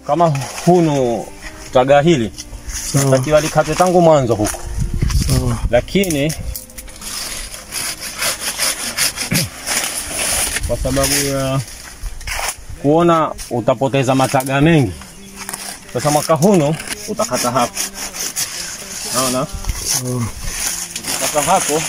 kama hunu taga hili Sawa, takiwa likatwe tangu mwanzo huku, sawa. lakini kwa sababu ya kuona utapoteza mataga mengi, sasa mwaka huno utakata hapo, naona Sawa. ukikata hapo,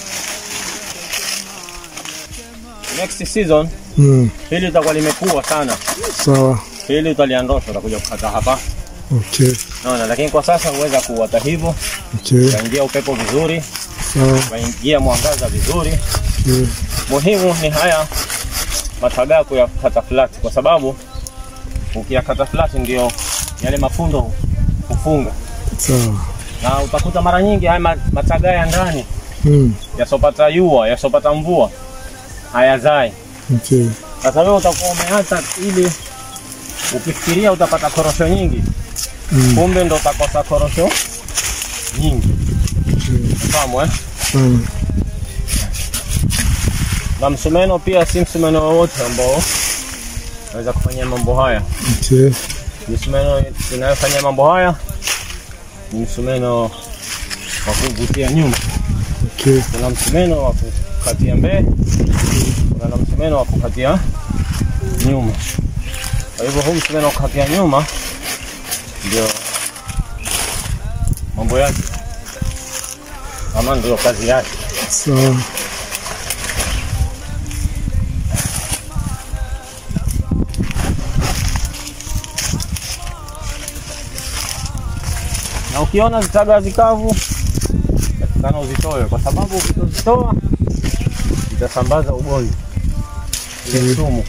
next season Mm, hili litakuwa limekuwa sana, sawa. hili utaliandosha, utakuja kukata hapa, Okay, naona. Lakini kwa sasa huweza kuwata hivyo, okay. utaingia upepo vizuri, Sawa, utaingia mwangaza vizuri. okay. Muhimu ni haya matagaa kuyakata flat, kwa sababu ukiyakata flat ndio yale mafundo hufunga, Sawa. na utakuta mara nyingi haya ma- matagaa ya ndani Mm, yasopata jua yasopata mvua hayazai. okay. Sasa wewe utakuwa umeacha ili ukifikiria utapata korosho nyingi, Mm, kumbe ndo utakosa korosho nyingi. okay. Fahamu eh? Sawa. Na msumeno pia si msumeno wowote ambao naweza kufanyia mambo haya. Okay. Misumeno inayofanyia mambo haya ni msumeno wa kuvutia nyuma. Okay. Kuna msumeno wa kukatia mbele, kuna na msumeno wa kukatia nyuma. Kwa hivyo huu msumeno wa kukatia nyuma ndio mambo yake, ama ndio kazi yake. Sawa. na ukiona zitaga zikavu takikana uzitoe, kwa sababu ukizitoa zitasambaza ugonjwa ile sumu.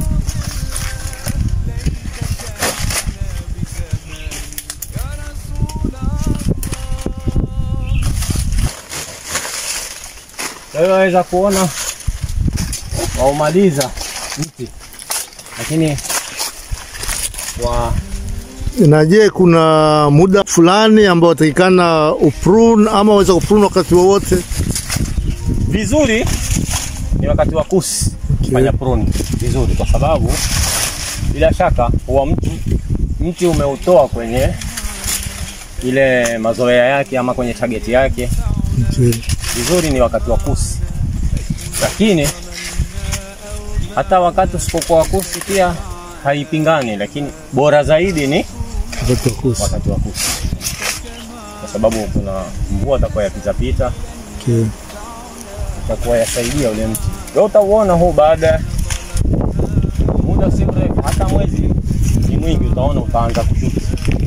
Kwa hiyo waweza kuona waumaliza mti, lakini wa Na je, kuna muda fulani ambao watakikana uprune ama waweza kuprune wakati wowote? vizuri ni wakati wa kusi Okay. fanya pruni vizuri, kwa sababu bila shaka huwa mtu mti umeutoa kwenye ile mazoea yake ama kwenye target yake. Okay. Vizuri ni wakati wa kusi, lakini hata wakati usipokuwa wa kusi pia haipingani, lakini bora zaidi ni Wakati wa kusi. wakati wa kusi, kwa sababu kuna mvua itakuwa yapitapita Okay. itakuwa yasaidia ule mti. Wewe utauona huu baada ya muda si mrefu, hata mwezi ni mwingi, utaona utaanza kushuka.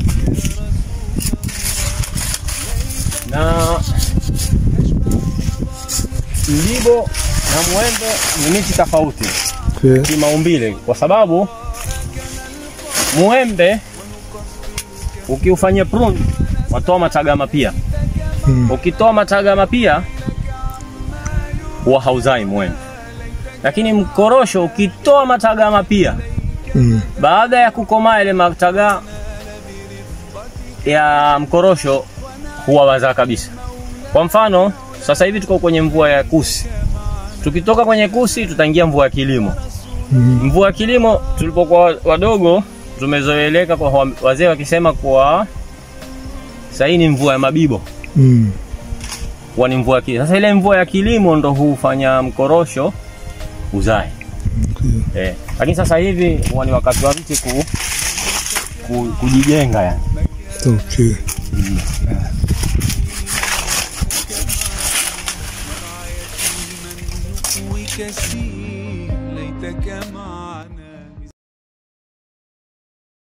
Na mlibo na mwembe ni miti tofauti Okay. kimaumbile, kwa sababu mwembe ukiufanyia prune watoa mataga mapia Mm. ukitoa mataga mapia huwa hauzai mwembe, lakini mkorosho ukitoa mataga mapia Mm. baada ya kukomaa ile mataga ya mkorosho huwa wazaa kabisa. Kwa mfano sasa hivi tuko kwenye mvua ya kusi, tukitoka kwenye kusi tutaingia mvua ya kilimo. Mm. Mvua ya kilimo tulipokuwa wadogo tumezoeleka kwa wa- wazee wakisema kwa sahii ni mvua ya mabibo Mm. huwa ni mvua ya kilimo. Sasa ile mvua ya kilimo ndo hufanya mkorosho uzae Okay. eh. Lakini sasa hivi huwa ni wakati wa mti ku, ku, kujijenga yani. Okay. وكثير ليتك معي